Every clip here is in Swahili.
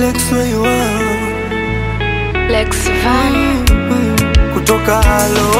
Lex Waywa Lex Van. kutoka halo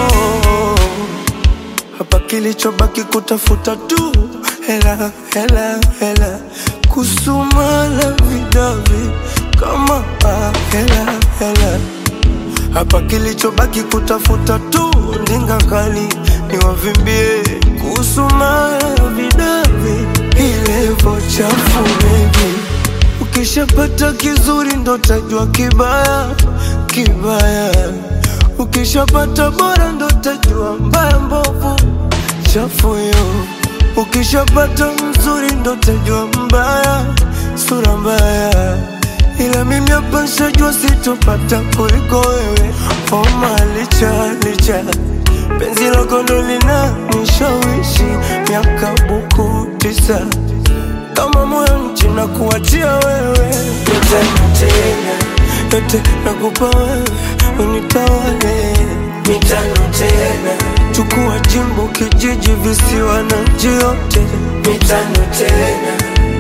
hapa, kilichobaki kutafuta tu hela hela hela, kusumana vidavi kama ah, hela hela hapa, kilichobaki kutafuta tu ndinga kali niwavimbie, kusumana vidavi ilevo chafu baby Ukishapata kizuri ndo tajua kibaya kibaya, ukishapata bora ndo tajua mbaya mbovu chafu yo. Ukishapata mzuri ndo tajua mbaya sura mbaya, ila mimi hapa nshajua sitopata kuliko wewe. Homa licha licha, penzi lako ndo lina nishawishi miaka buku tisa kama moyo nchi na kuachia wewe yote tena yote nakupa wewe unitawale mitano tena chukua jimbo kijiji visiwa na nchi yote mitano tena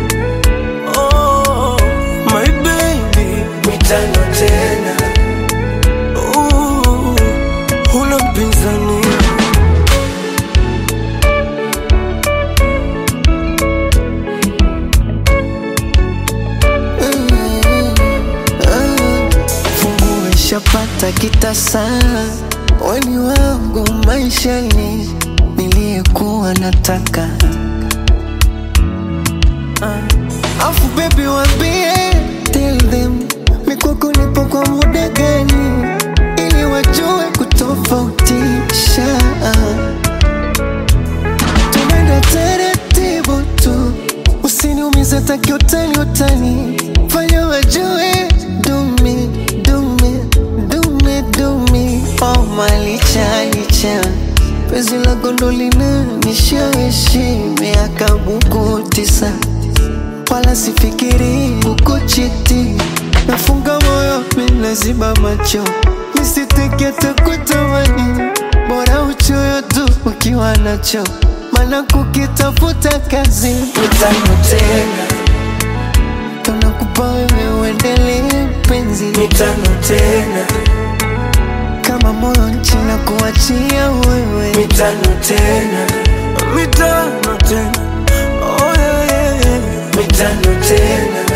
oh, my baby mitano tena uh, huna mpinzani Fungu ishapata kitasa, weni wangu maishani, niliyekuwa nataka uh. Afu baby wambie, tell them mikwako nipo kwa muda gani, ili wajue kutofautisha tunaenda taratibu tu, usiniumize taki utani utani, fanya wajue dumi dumi dumi dumi, oh malicha licha penzi la gondolina nishawishi miaka buku tisa, wala sifikiri kukuchiti, nafunga moyo minaziba macho nisiteke takutamani, bora uchoyo tu ukiwa nacho, maana kukitafuta kazi utano tena tunakupa wewe uendelee penzi mitano tena kama moyo nchi na kuachia wewe mitano tena mitano tena oh, yeah, yeah, yeah. mitano tena